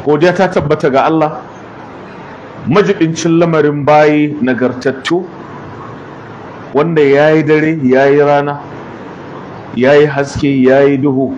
godiya ta tabbata ga Allah majibincin lamarin bayi nagartattu wanda ya yi dare ya yi rana ya yi haske ya yi duhu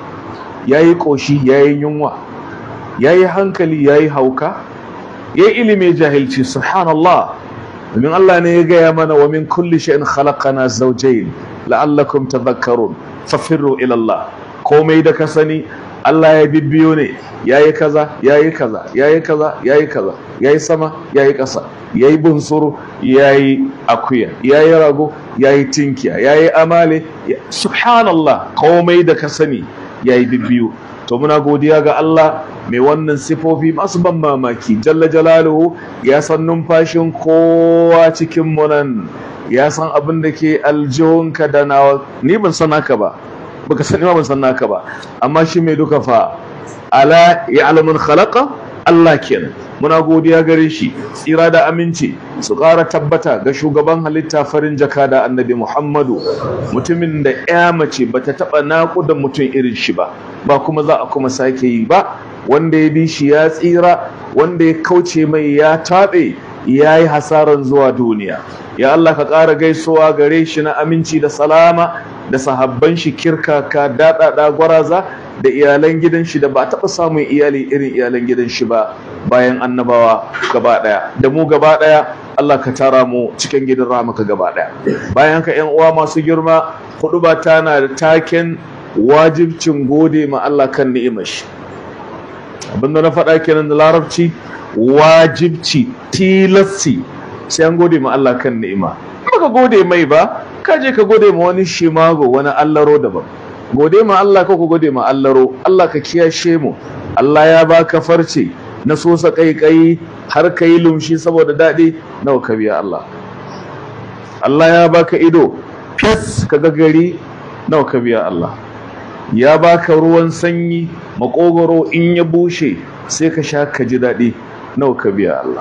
ya yi ƙoshi ya yi yunwa ya yi hankali ya yi hauka ya yi ilimin jahilci subhanallah domin Allah ne ya gaya mana wa min kulli shay'in khalaqana zawjayn la'allakum tadhakkarun fafirru ila Allah komai da ka sani Allah ya bibbiyo ne yayi kaza yayi kaza yayi kaza yayi kaza yayi sama yayi ƙasa yayi bunsuru yayi akuya yayi rago yayi tinkiya yayi amale subhanallah komai da ka sani yayi bibbiyo to muna godiya ga Allah mai wannan sifofi masu ban mamaki jalla jalaluhu ya san numfashin kowa cikin mu nan ya san abin da ke aljihunka da nawa ni ban san haka ba baka sani ma ban san naka ba amma shi mai duka fa ala ya'lamun khalaqa Allah kenan muna godiya gare shi tsira da aminci su ƙara tabbata ga shugaban halitta farin jaka da annabi Muhammadu mutumin da ya mace bata taɓa naƙuda mutum irin shi ba ba kuma za a kuma sake yi ba wanda ya bi shi ya tsira wanda ya kauce mai ya taɓe ya yi hasaran zuwa duniya ya Allah ka ƙara gaisuwa gare shi na aminci da salama da sahabban shi kirkaka daɗaɗa gwaraza da iyalan gidan shi da ba taɓa samun iyali irin iyalan gidan shi ba bayan annabawa gaba ɗaya da mu gaba ɗaya Allah ka tara mu cikin gidan ramaka gaba ɗaya bayan ka ƴan uwa masu girma hudu ba tana da taken wajibcin gode ma Allah kan ni'imar shi abinda na faɗa kenan da larabci wajibci tilassi sai an gode ma Allah kan ni'ima baka gode mai ba ka je ka gode ma wani shimago wani allaro daban gode ma Allah ka ku gode ma allaro Allah ka kiyashe mu Allah ya baka farce na sosa kaikai har ka yi lumshi saboda daɗi nawa ka biya Allah Allah ya baka ido fes ka ga gari nawa ka biya Allah ya baka ruwan sanyi makogoro in ya bushe sai ka sha ka ji daɗi nawa ka biya Allah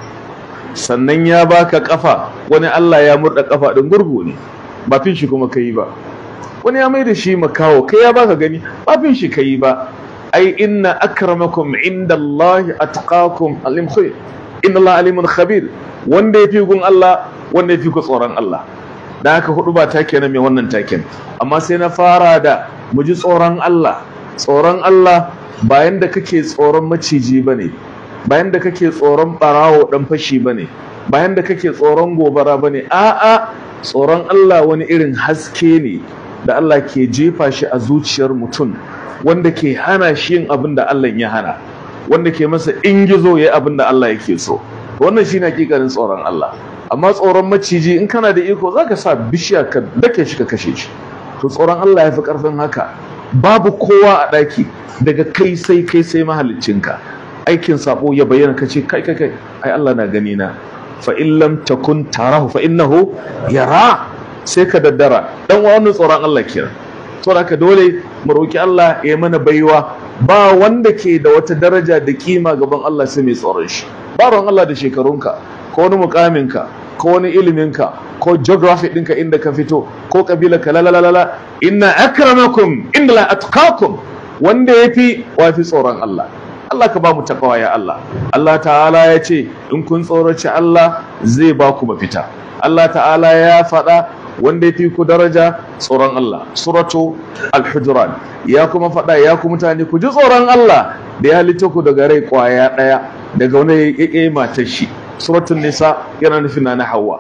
sannan ya baka kafa wani Allah ya murda kafa din gurgu ne ba fin shi kuma kai ba wani ya mai da shi makawo kai ya baka gani ba fin shi kai ba ai inna akramakum indallahi atqakum alim khair inna Allah alimun khabir wanda yafi gun Allah wanda yafi ku tsoron Allah dan haka hudu ba take na mai wannan taken amma sai na fara da mu ji tsoron Allah tsoron Allah bayan da kake tsoron maciji bane bayan da kake tsoron barawo dan fashi bane bayan da kake tsoron gobara bane a'a tsoron Allah wani irin haske ne da Allah ke jefa shi a zuciyar mutum wanda ke hana shi yin abin da Allah ya hana wanda ke masa ingizo yayi abin da Allah yake so wannan shine hakikarin tsoron Allah amma tsoron maciji in kana da iko zaka sa bishiya ka dake shi ka kashe shi to tsoron Allah yafi karfin haka babu kowa a daki daga kai sai kai sai mahaliccinka aikin sabo ya bayyana kace kai kai kai ai Allah na gani na fa in lam takun tarahu fa innahu yara sai ka daddara dan wani tsoron Allah kenan to haka dole mu roki Allah ya mana baiwa ba wanda ke da wata daraja da kima gaban Allah sai mai tsoron shi ba ruwan Allah da shekarunka ko wani mukaminka ko wani iliminka ko geography ɗinka inda ka fito ko kabila ka lalalala inna akramakum inda la atqakum wanda yafi wafi tsoron Allah Allah ka ba mu takawa ya Allah Allah ta'ala ya ce in kun tsoraci Allah zai ba ku mafita Allah ta'ala ya faɗa wanda ya fi ku daraja tsoron Allah suratu al-hujuran ya kuma faɗa ya ku mutane ku ji tsoron Allah da ya halitta ku daga rai kwaya ɗaya daga wani ya ƙe matar shi suratul nisa yana nufin na hawa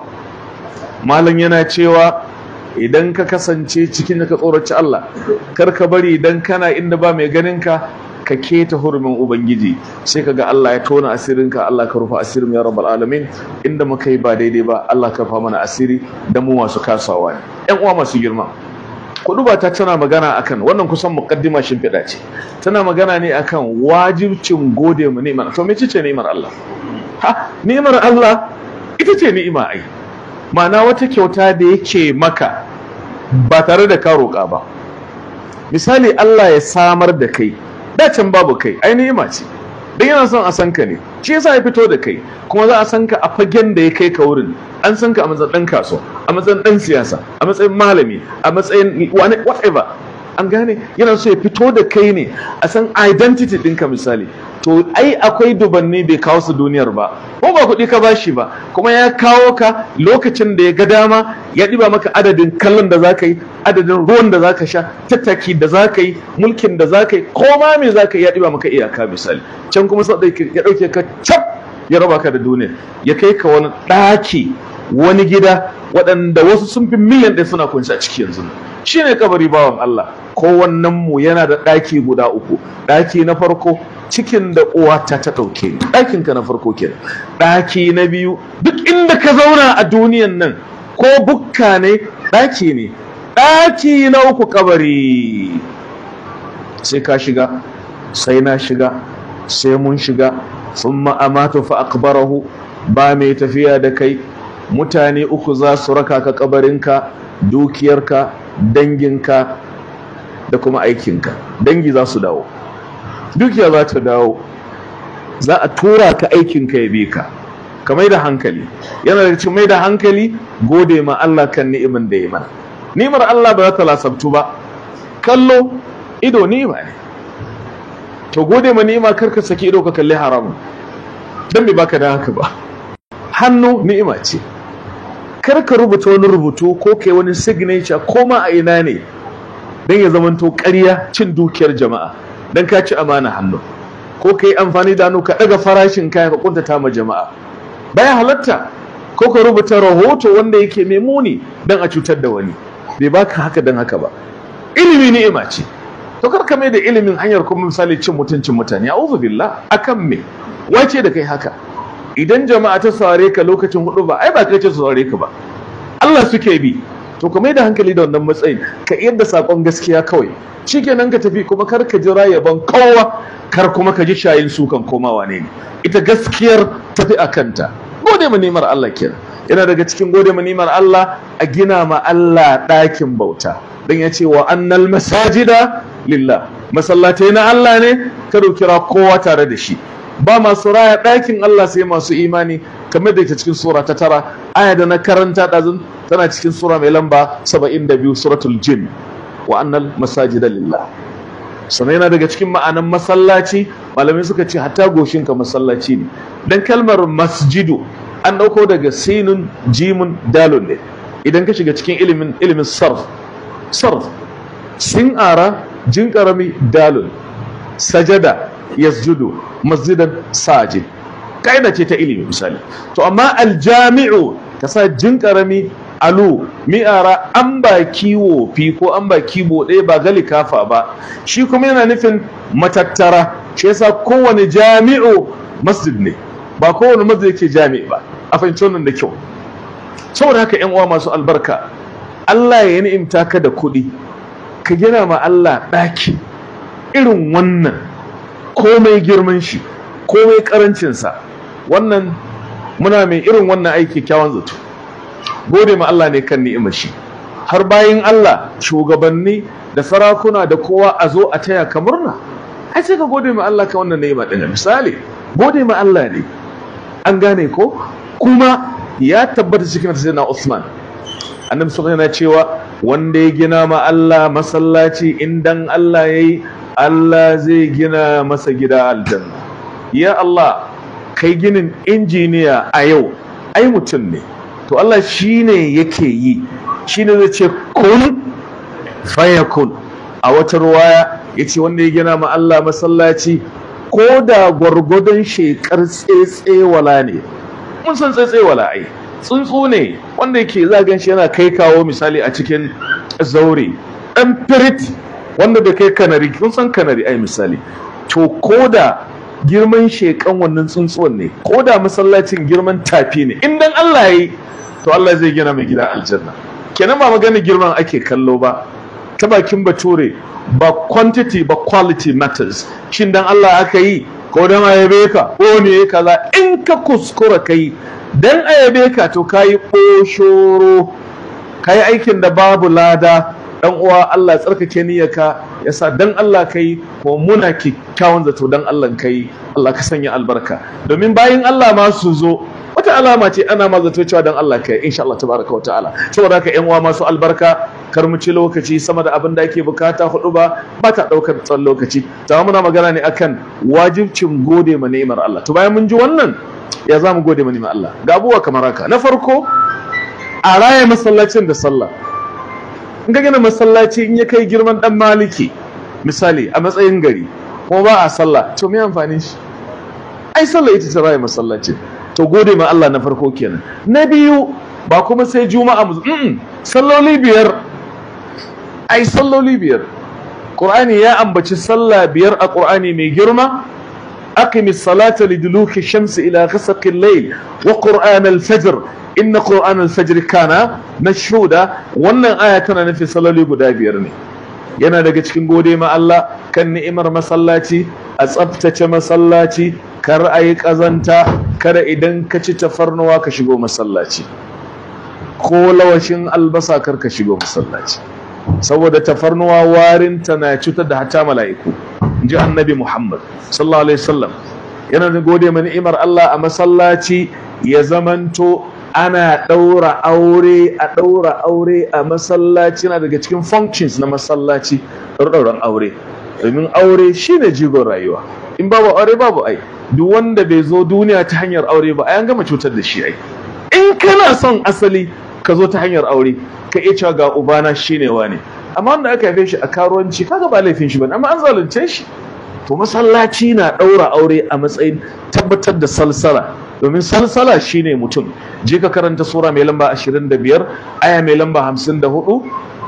malam yana cewa idan ka kasance cikin da ka tsoraci Allah kar ka bari idan kana inda ba mai ganin ka ka keta hurumin ubangiji sai ka ga Allah ya tona asirinka Allah ka rufa asirin ya rabbal alamin inda muka yi ba daidai ba Allah ka fa mana asiri da mu masu kasawa ne ƴan uwa masu girma kuduba ta tana magana akan wannan kusan muqaddima shimfiɗa ce tana magana ne akan wajibcin gode mu ni'imar to me ce ni'imar Allah ha ni'imar Allah ita ce ni'ima ai ma'ana wata kyauta da yake maka ba tare da ka roƙa ba misali Allah ya samar da kai dacin babu kai ai ni'ima ce dan yana son a san ka ne shi yasa ya fito da kai kuma za a san ka a fagen da ya kai ka wurin an san ka a matsayin dan kasuwa a matsayin dan siyasa a matsayin malami a matsayin whatever an gane yana so ya fito da kai ne a san identity ɗinka misali to ai akwai dubanni bai kawo su duniyar ba ko ba kuɗi ka bashi ba kuma ya kawo ka lokacin da ya ga dama ya ɗiba maka adadin kallon da zaka yi adadin ruwan da zaka sha tattaki da zaka yi mulkin da zaka yi ko ma me zaka yi ya ɗiba maka iyaka misali can kuma sai ya ɗauke ka cap ya raba ka da duniya ya kai ka wani ɗaki wani gida waɗanda wasu sun fi miliyan ɗaya suna kunshi a ciki yanzu shine kabari bawan Allah kowannen mu yana da ɗaki guda uku ɗaki na farko cikin da uwata ta ɗauke ni ɗakin ka na farko kenan ɗaki na biyu duk inda ka zauna a duniyan nan ko bukka ne ɗaki ne ɗaki na uku kabari sai ka shiga sai na shiga sai mun shiga sun ma'amatu fa akbarahu ba mai tafiya da kai mutane uku za su raka ka kabarinka dukiyarka danginka da kuma aikinka dangi za su dawo dukiya za ta dawo za a tura ka aikinka ya bi ka ka mai da hankali yana da cikin mai da hankali gode ma Allah kan ni'imin da ya mana ni'imar Allah ba za ta lasabtu ba kallo ido ni'ima ne to gode ma ni'ima kar ka saki ido ka kalli haramun dan bai baka da haka ba hannu ni'ima ce kar ka rubuta wani rubutu ko kai wani signature ko ma a ina ne dan ya zamanto ƙarya cin dukiyar jama'a dan ka ci amana hannu ko ka yi amfani da hannu ka ɗaga farashin kaya ka kuntata ma jama'a baya halatta ko ka rubuta rahoto wanda yake mai muni dan a cutar da wani bai baka haka dan haka ba ilimi ni'ima ce to kar ka mai da ilimin hanyar kuma misali cin mutuncin mutane a'udhu billah akan me wace da kai haka idan jama'a ta saurare ka lokacin hudu ba ai ba kai ce su saurare ka ba Allah suke bi to ka mai da hankali da wannan matsayin ka yadda sakon gaskiya kawai shikenan ka tafi kuma kar ka jira yaban kowa kar kuma ka ji shayin sukan komawa ne ita gaskiyar tafi a kanta gode ma nimar Allah kenan yana daga cikin gode ma nimar Allah a gina ma Allah ɗakin bauta dan ya ce wa annal masajida lillah masallatai na Allah ne kada kira kowa tare da shi ba masu raya ɗakin Allah sai masu imani kamar da ke cikin sura ta tara aya da na karanta ɗazun tana cikin sura mai lamba 72 suratul jin wa annal masajida lillah sannan yana daga cikin ma'anan masallaci malamai suka ce hatta goshinka masallaci ne dan kalmar masjidu an ɗauko daga sinun jimun dalon ne idan ka shiga cikin ilimin ilimin sarf sarf sin ara jin karami dalon sajada yasjudu masjidan sajid kaida ce ta ilimi misali to amma aljami'u ka sa jin karami alu mi'ara an ba kiwo fi ko an ba kibo ɗaya ba gali kafa ba shi kuma yana nufin matattara shi yasa kowane jami'u masjid ne ba kowane masjid yake jami'i ba a fahimci wannan da kyau saboda haka yan uwa masu albarka Allah ya ni'imta ka da kuɗi ka gina ma Allah ɗaki irin wannan komai girman shi komai karancinsa wannan muna mai irin wannan aiki kyawun zato gode ma Allah ne kan ni'imar shi har bayan Allah shugabanni da sarakuna da kowa a zo a taya ka murna ai sai ka gode ma Allah ka wannan ni'ima din misali gode ma Allah ne an gane ko kuma ya tabbata cikin sayyidina Usman annabi sallallahu alaihi cewa wanda ya gina ma Allah masallaci indan Allah yayi Allah zai gina masa gida aljanna ya Allah kai ginin injiniya a yau ai mutum ne to Allah shine yake yi shine zai ce kun fayakun a wata ruwaya yace wanda ya gina ma Allah masallaci ko da gwargwadon shekar tsetsewala ne mun san tsetsewala ai tsuntsu ne wanda yake zagan shi yana kai kawo misali a cikin zaure dan firit wanda bai kai kanari kun san kanari ai misali to koda girman shekan wannan tsuntsuwan ne koda masallacin girman tafi ne in dan Allah yi to Allah zai gina mai gida aljanna kenan ba magana girman ake kallo ba ta bakin bature ba quantity ba quality matters shin dan Allah aka yi ko dan ayabe ka ko ne kaza in ka kuskura kai dan ayabe ka to kayi koshoro kayi aikin da babu lada dan uwa Allah tsarkake niyyarka yasa dan Allah kai ko muna kyakkyawan zato dan Allah kai Allah ka sanya albarka domin bayin Allah ma su zo wata alama ce ana ma zato cewa dan Allah kai insha Allah tabaraka wa ta'ala saboda haka ƴan uwa masu albarka kar mu ci lokaci sama da abin da ake bukata hudu ba ba ta daukar tsawon lokaci ta muna magana ne akan wajibcin gode ma ni'imar Allah to bayan mun ji wannan ya za mu gode ma ni'imar Allah ga abubuwa kamar haka na farko a raya masallacin da sallah in ka gina masallaci in ya kai girman dan maliki misali a matsayin gari kuma ba a sallah to me amfani shi ai sallah ita ta raya masallacin to gode ma Allah na farko kenan na biyu ba kuma sai juma'a mu mm salloli biyar ai salloli biyar qur'ani ya ambaci sallah biyar a qur'ani mai girma aqimis salata liduluki shamsi ila ghasaqi al-layl wa qur'an al-fajr inna qur'an al-fajr kana mashhuda wannan aya tana nufin salloli guda biyar ne yana daga cikin gode ma Allah kan ni'imar masallaci a tsaftace masallaci kar a yi ƙazanta kada idan ka ci tafarnuwa ka shigo masallaci ko lawashin albasa kar ka shigo masallaci saboda tafarnuwa warin ta na cutar da hatta mala'iku ji annabi Muhammad sallallahu alaihi wasallam yana da gode ma ni'imar Allah a masallaci ya zamanto ana ɗaura aure a ɗaura aure a masallaci na daga cikin functions na masallaci ɗauran aure domin aure shine jigon rayuwa in babu aure babu ai duk wanda bai zo duniya ta hanyar aure ba an gama cutar da shi ai in kana son asali ka zo ta hanyar aure ka iya cewa ga ubana shine wane amma wanda aka haife shi a karuwanci kaga ba laifin shi bane amma an zalunce shi to masallaci na ɗaura aure a matsayin tabbatar da salsala domin salsala shine mutum je ka karanta sura mai lamba 25 aya mai lamba 54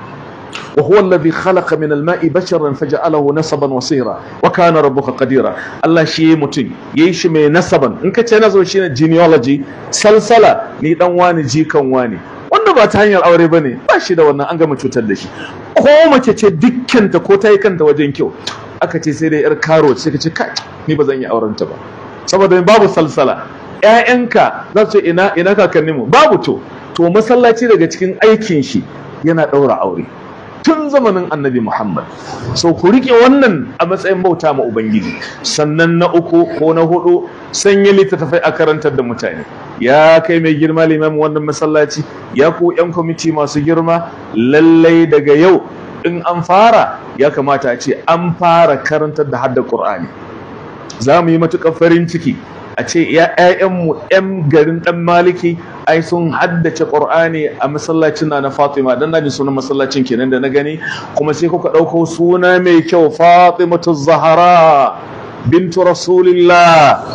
وهو الذي خلق من الماء بشرا فجعله نسبا وصيرا وكان ربك قديرا الله شي متين يشي mai nasaban in kace nazo shine genealogy salsala ni dan wani jikan wani wanda ba ta hanyar aure bane ba shi da wannan an gama cutar da shi ko mace ce dukkanta ko ta yi kanta wajen kyau aka ce sai dai yar karo sai ka ce kai ni ba zan yi auren ta ba saboda babu salsala ƴaƴanka za su ina ina kakanninmu babu to to masallaci daga cikin aikin shi yana ɗaura aure tun zamanin annabi Muhammad so ku rike wannan a matsayin bauta ma Ubangiji sannan na uku ko na hudu sanya littattafai a karantar da mutane ya kai mai girma limamin wannan masallaci ya ku yan kwamiti masu girma lallai daga yau in an fara ya kamata a ce an fara karantar da hadda Qur'ani za mu yi matuƙar farin ciki a ce ‘ya'yanmu ‘yan garin ɗan maliki ai sun haddace ƙur'ani a masallacin na na fatima don na ji sunan masallacin kenan da na gani kuma sai kuka ɗauko suna mai kyau fatimatu zahara bintu rasulillah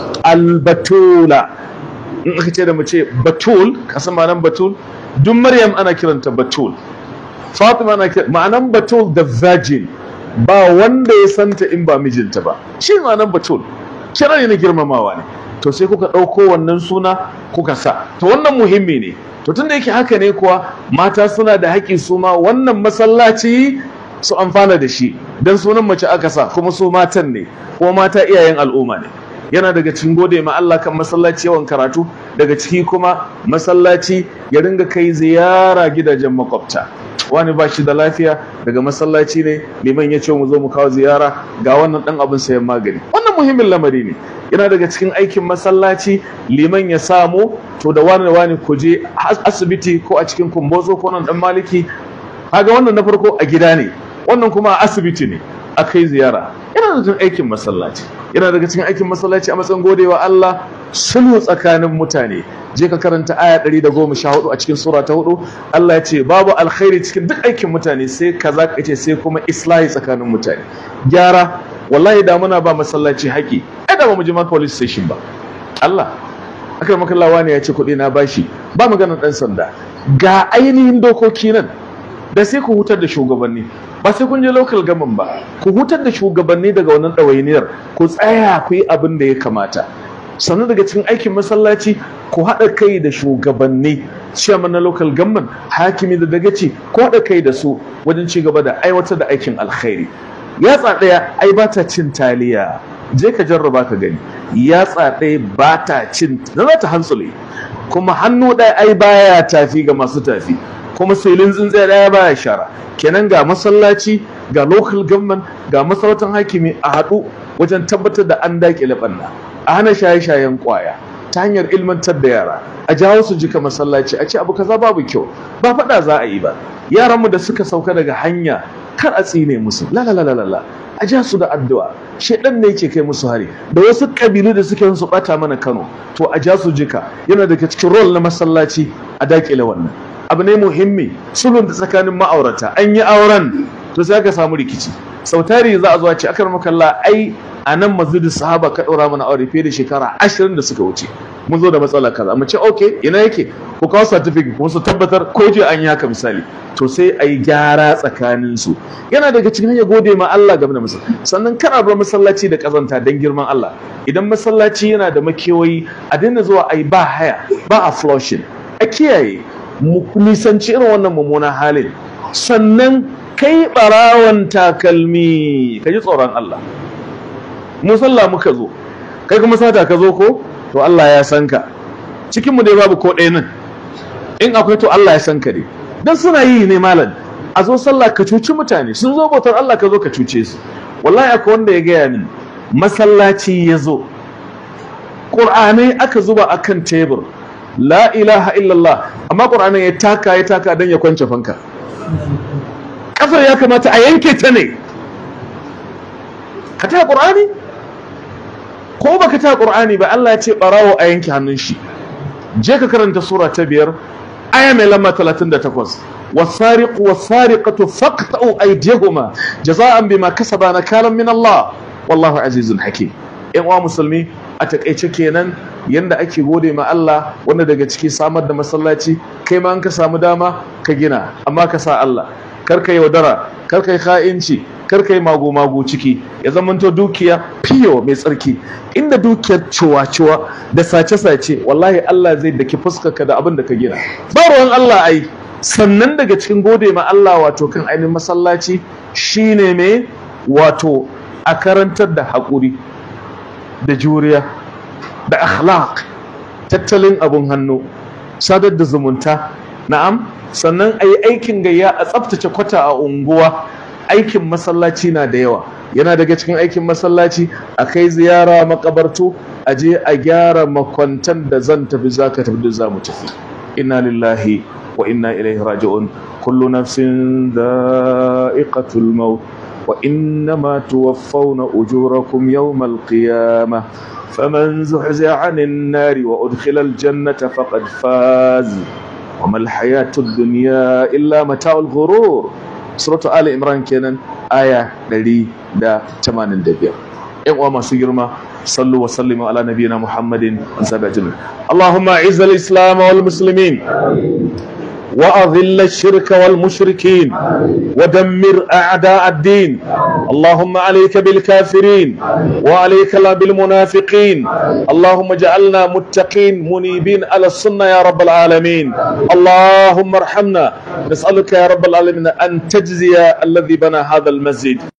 albatula in aka ce da mu ce batul kasan ma'anan batul duk maryam ana kiranta batul fatima ana kiranta ma'anan batul da virgin ba wanda ya santa in ba mijinta ba shi ma'anan batul kira ne na girmamawa ne to sai kuka ɗauko wannan suna kuka sa to wannan muhimmi ne to tunda yake haka ne kuwa mata suna da haƙƙi su ma wannan masallaci su amfana da shi dan sunan mace aka sa kuma su matan ne kuma mata iyayen al'umma ne yana daga cikin gode ma Allah kan masallaci yawan karatu daga ciki kuma masallaci ya ringa kai ziyara gidajen makwabta wani ba shi da lafiya daga masallaci ne liman ya ce mu zo mu kawo ziyara ga wannan dan abin sayan magani wannan muhimmin lamari ne yana daga cikin aikin masallaci liman ya samu to da wani wani ku je asibiti ko a cikin kumbozo ko nan dan maliki kaga wannan na farko a gida ne wannan kuma a asibiti ne a kai ziyara yana da aikin masallaci yana daga cikin aikin masallaci a matsayin godewa Allah sulhu tsakanin mutane je ka karanta aya 114 a cikin sura ta 4 Allah ya ce babu alkhairi cikin duk aikin mutane sai kaza ka ce sai kuma islahi tsakanin mutane gyara wallahi da muna ba masallaci haƙi ai da ba mu je ma police station ba Allah akar makallawa ne ya ce kuɗi na bashi ba magana ɗan sanda ga ainihin dokoki nan da sai ku hutar da shugabanni ba sai kun je local government ba ku hutar da shugabanni daga wannan ɗawainiyar ku tsaya ku yi abin da ya kamata sannan daga cikin aikin masallaci ku haɗa kai da shugabanni chairman na local government hakimi da dagaci ku haɗa kai da su wajen ci gaba da aiwatar da aikin alkhairi yatsa ɗaya ai ba ta cin taliya je ka jarraba ka gani yatsa ɗaya ba ta cin na za ta hantsule kuma hannu ɗaya ai baya tafi ga masu tafi kuma silin tsuntsaye ɗaya baya shara kenan ga masallaci ga local government ga masarautar hakimi a haɗu wajen tabbatar da an daƙile ɓanna a hana shaye-shayen ƙwaya ta hanyar ilmantar da yara a jawo su jika masallaci a ce abu kaza babu kyau ba faɗa za a yi ba yaranmu da suka sauka daga hanya kar a tsine musu la la la la la a ja su da addu'a shedan ne yake kai musu hari da wasu kabilu da suke su bata mana Kano to a ja su jika yana daga cikin role na masallaci a dakile wannan abu ne muhimmi sulhun da tsakanin ma'aurata an yi auren to sai aka samu rikici sautari za a zo a ce akar makalla ai a nan masjidin sahaba ka ɗora mana aure fiye da shekara ashirin da suka wuce mun zo da matsala kaza mu ce ok ina yake ku kawo certificate kuma su tabbatar ko je an yi haka misali to sai a yi gyara tsakanin su yana daga cikin ya gode ma Allah game da masallaci sannan kana bar masallaci da kazanta dan girman Allah idan masallaci yana da makewayi a daina zuwa a yi ba haya ba a flushing a kiyaye mu nisanci irin wannan mummunan halin sannan kai barawan takalmi ka ji tsoron Allah mu sallah muka zo kai kuma sata ka zo ko to Allah ya san ka cikin mu dai babu ko ɗaya nan in akwai to Allah ya san ka dai dan suna yi ne malam a zo sallah ka cuci mutane sun zo bautar Allah ka zo ka cuce su wallahi akwai wanda ya gaya min masallaci ya zo ƙur'anai aka zuba akan tebur la ilaha illallah amma ƙur'anin ya taka ya taka don ya kwance fanka kafar ya kamata a yanke ta ne ka ta ƙur'ani ko baka ta ƙur'ani ba Allah ya ce ɓarawo a yanke hannun shi je ka karanta sura ta biyar aya mai lamba 38 wasariqu wasariqatu faqta'u aydihuma jaza'an bima kasaba nakalan min Allah wallahu azizun hakim yan uwa musulmi a takaice kenan yanda ake gode ma Allah wanda daga ciki samar da masallaci kai ma an ka samu dama ka gina amma ka sa Allah kar ka yaudara kar ka yi kha'inci kar ka yi mago-mago ciki ya zamanto dukiya fiyo mai tsarki inda dukiyar ciwa-ciwa da sace-sace wallahi Allah zai daki fuskarka da abin da ka gina ba ruwan Allah ai sannan daga cikin gode ma Allah wato kan ainihin masallaci shine mai wato a karantar da haƙuri da juriya da akhlaq tattalin abun hannu sadar da zumunta na'am sannan a yi aikin gayya a tsaftace kwata a unguwa aikin masallaci na da yawa yana daga cikin aikin masallaci a kai ziyara makabartu a je a gyara makwantan da zan tafi za ka tafi da za mu tafi inna lillahi wa inna ilaihi raji'un kullu nafsin da'iqatul maut wa innama tuwaffawna ujurakum yawmal qiyamah فمن زحزح عن النار وأدخل الجنة فقد فاز وما الحياة الدنيا إلا متاع الغرور سورة آل إمران كينان آية لدي دا تمان دبير إقوى ما سيرما صلوا وسلموا على نبينا محمد وسبع اللهم أعز الإسلام والمسلمين وأذل الشرك والمشركين ودمر أعداء الدين اللهم عليك بالكافرين وعليك لا بالمنافقين اللهم اجعلنا متقين منيبين على السنة يا رب العالمين اللهم ارحمنا نسألك يا رب العالمين أن تجزي الذي بنى هذا المسجد